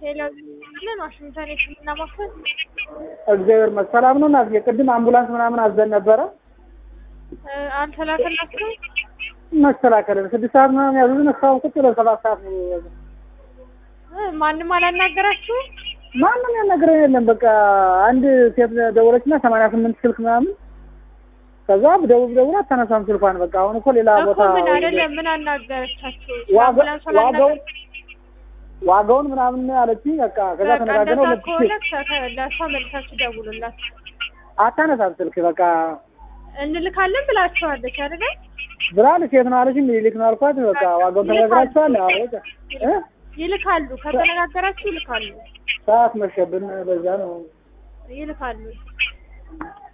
ሌላው ምን ዋሽንግተን የህክምና ማዕከል እግዚአብሔር ይመስገን ሰላም ነው። እናትዬ ቅድም አምቡላንስ ምናምን አዘን ነበረ እ አልተላከላችሁም? መከላከልን ስድስት ሰዓት ምናምን ያዙን። እስካሁን ቁጭ ብለን ሰባት ሰዓት ነው የያዙን። እ ማንም አላናገራችሁም? ማንም ያናገረን የለም። በቃ አንድ ሴት ደወለችና ሰማንያ ስምንት ስልክ ምናምን ከዛ ደውብ ደውል አታነሳም ስልኳን። በቃ አሁን እኮ ሌላ እኮ ቦታ ምን አይደለም ምን አናገረቻችሁ? ዋጋ- አምቡላንስ ዋጋውን ዋጋውን ምናምን አለችኝ። በቃ ከዛ በቃ ተነጋገረው እንደዛ ሁለት ከሆነ ሺህ ከ- ለእሷ መልሳችሁ ደውሉላት። አታነሳም ስልክ በቃ እንልካለን ብላችኋለች አይደለ? ብላለች። የት ነው አለች። ሚኒሊክ ነው አልኳት። በቃ ዋጋውን ተነግራችኋል? አዎ በቃ እ ይልካሉ። ከተነጋገራችሁ ይልካሉ። ሰዓት መሸብን። በዛ ነው ይልካሉ።